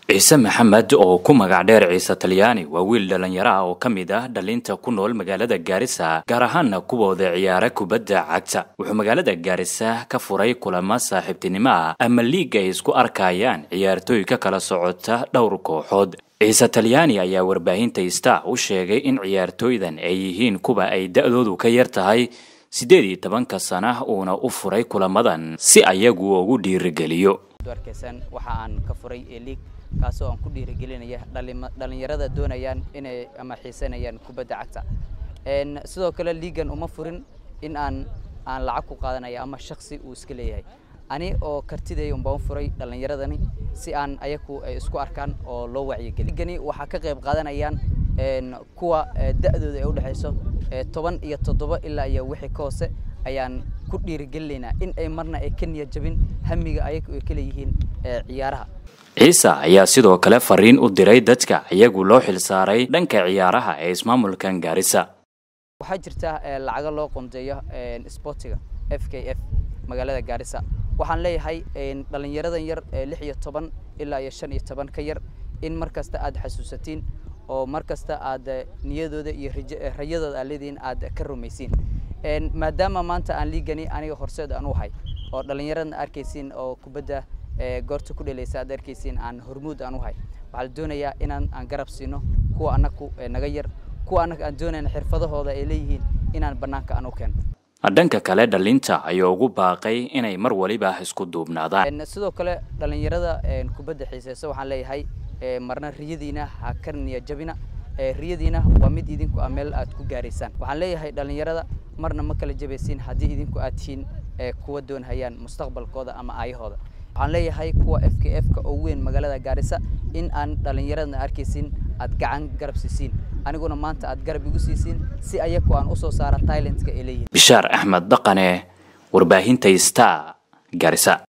ciise maxamed oo ku magac dheer ciise talyaani waa wiil dhallinyaro ah oo ka mid ah dhalinta ku nool magaalada gaarisa gaar ahaana kuwooda ciyaara kubadda cagta wuxuu magaalada gaarisa ka furay kulamo saaxiibtinimo ah ama liig ay isku arkayaan ciyaartooy ka kala socota dhowr kooxood ciise talyaani ayaa warbaahinta star u sheegay in ciyaartooydan ay yihiin kuwa ay da-doodu ka yar tahay siddeed iyo tobanka sana uuna u furay kulamadan si ayagu ugu dhiirigeliyo arkeysan waxa aan ka furay liig kaasoo aan ku dhiirigelinaya dhalinyarada doonayaan inay ama xiisanayaan kubadda cagta sidoo kale liigan uma furin in aan aan lacag ku qaadanaya ama shaksi uu iska leeyahay ani oo kartidaya unbaan u furay dhalinyaradani si aan ayaku ay isku arkaan oo loo wacyigeliyo liigani waxaa ka qayb qaadanayaan kuwa da-dooda ay udhexayso toban iyo toddoba ilaa iyo wixii ka hoose ayaan ku dhiirigelinaynaa in ay marna ay ka niyad jabin hamiga ayagu ay ka leeyihiin ciyaaraha ciise ayaa sidoo kale fariin u diray dadka iyagu loo xilsaaray dhanka ciyaaraha ee ismaamulkan gaarisa waxaa jirta lacago loo qondeeyo sportiga f k f magaalada gaarisa waxaan leeyahay dhalinyaradan yar lix iyo toban ilaa iyo shan iyo toban ka yar in mar kasta aad xasuusatiin oo mar kasta aad niyadooda iyo rayadooda aad leedihiin aad ka rumaysiin maadaama maanta aan liigani aniga horseed aan u hay oo dhallinyaradna arkaysiin oo kubadda goorta ku dhelaysa aad arkaysiin aan hormuud aan u hay waxaa la doonayaa inaan aan garab siino kuwa annagu naga yar kuwa annaga aan doonayna xirfadahooda ay leeyihiin inaan bannaanka aan u keeno dhanka kale dhalinta ayuu ugu baaqay inay mar waliba isku duubnaadaan sidoo kale dhallinyarada kubadda xiiseysa waxaan leeyahay marna riyadiina ha ka niya jabina riyadiina waa mid idinku ah meel aad ku gaaraysaan waxaan leeyahay dhallinyarada marna ma kala jabaysiin haddii idinku aad tihiin kuwa doonhayaan mustaqbalkooda ama aayahooda waxaan leeyahay kuwa f k f ka oo weyn magaalada gaarisa in aan dhallinyaradana arkaysin aad gacan garab siisiin aniguna maanta aad garab igu siisiin si ayaku aan usoo saara tailentka ay leeyihin bishaar axmed dhaqane warbaahinta star gaarisa